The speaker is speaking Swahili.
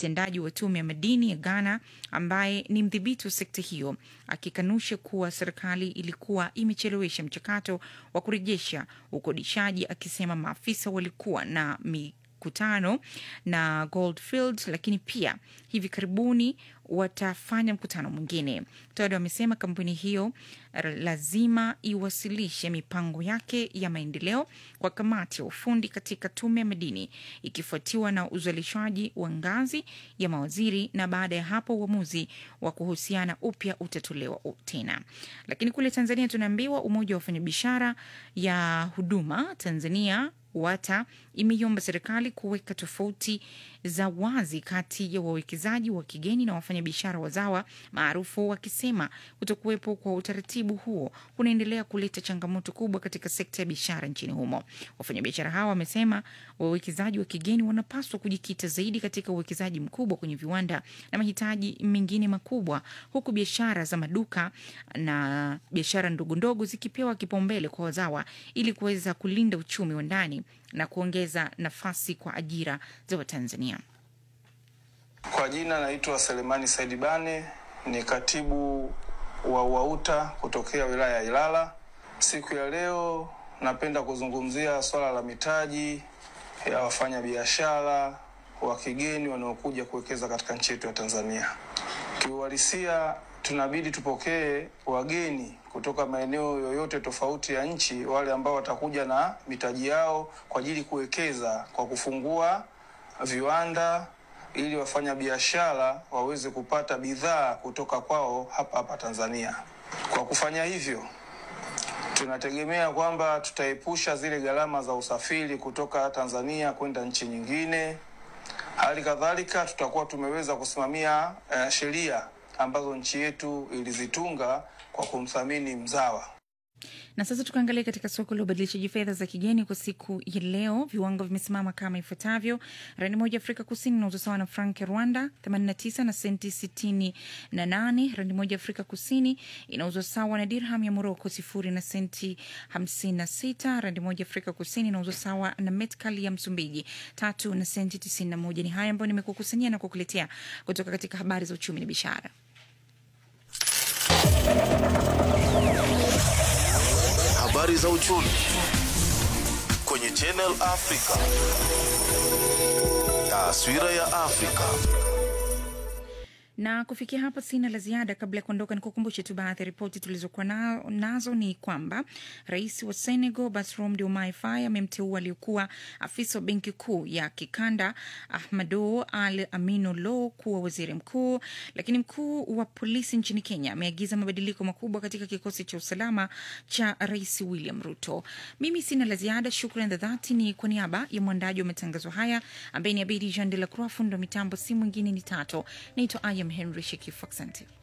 mtendaji wa tume ya madini ya Ghana ambaye ni mdhibiti wa sekta hiyo, akikanusha kuwa serikali ilikuwa imechelewesha mchakato wa kurejesha ukodishaji, akisema maafisa walikuwa na mikutano na Goldfield, lakini pia hivi karibuni watafanya mkutano mwingine. Todd amesema kampuni hiyo lazima iwasilishe mipango yake ya maendeleo kwa kamati ya ufundi katika tume ya madini, ikifuatiwa na uzalishaji wa ngazi ya mawaziri, na baada ya hapo uamuzi wa kuhusiana upya utatolewa tena. Lakini kule Tanzania tunaambiwa umoja wa wafanyabiashara ya huduma Tanzania WATA imeiomba serikali kuweka tofauti za wazi kati ya wawekezaji wa kigeni na wafanyabiashara wazawa maarufu, wakisema kutokuwepo kwa utaratibu huo kunaendelea kuleta changamoto kubwa katika sekta ya biashara nchini humo. Wafanyabiashara hawa wamesema wawekezaji wa kigeni wanapaswa kujikita zaidi katika uwekezaji mkubwa kwenye viwanda na mahitaji mengine makubwa, huku biashara za maduka na biashara ndogondogo zikipewa kipaumbele kwa wazawa ili kuweza kulinda uchumi wa ndani na kuongeza nafasi kwa ajira za Watanzania. Kwa jina naitwa Selemani Saidi Bane, ni katibu wa UAUTA kutokea wilaya ya Ilala. Siku ya leo napenda kuzungumzia swala la mitaji ya wafanyabiashara wa kigeni wanaokuja kuwekeza katika nchi yetu ya Tanzania. Kiuhalisia, tunabidi tupokee wageni kutoka maeneo yoyote tofauti ya nchi, wale ambao watakuja na mitaji yao kwa ajili kuwekeza kwa kufungua viwanda ili wafanya biashara waweze kupata bidhaa kutoka kwao hapa hapa Tanzania. Kwa kufanya hivyo, tunategemea kwamba tutaepusha zile gharama za usafiri kutoka Tanzania kwenda nchi nyingine. Hali kadhalika, tutakuwa tumeweza kusimamia uh, sheria ambazo nchi yetu ilizitunga kwa kumthamini mzawa. Na sasa tukaangalia katika soko la ubadilishaji fedha za kigeni kwa siku ya leo, viwango vimesimama kama ifuatavyo: randi moja Afrika Kusini inauzwa sawa na frank ya Rwanda 89 na senti 68. Randi moja Afrika Kusini inauzwa sawa na dirham ya Moroko sifuri na senti 56. Randi moja Afrika Kusini inauzwa sawa na metkali ya Msumbiji tatu na senti 91. Ni haya ambayo nimekukusanyia na kukuletea kutoka katika habari za uchumi na biashara. Habari za uchumi kwenye Channel Africa. Taswira ya Afrika. na kufikia hapa sina la ziada. Kabla ya kuondoka, nikukumbushe tu baadhi ya ripoti tulizokuwa na, nazo ni kwamba rais wa Senegal Bassirou Diomaye Faye amemteua aliyekuwa afisa wa benki kuu ya kikanda Ahmadou Al Aminu Lo kuwa waziri mkuu. Lakini mkuu wa polisi nchini Kenya ameagiza mabadiliko makubwa katika kikosi cha usalama cha rais William Ruto. Mimi sina la ziada. Shukran za dhati ni kwa niaba ya mwandaji wa matangazo haya ambaye ni Abidi Jean de la Croix, fundo mitambo si mwingine ni Tato. Naitwa Ayam Henry Shekifu, asante.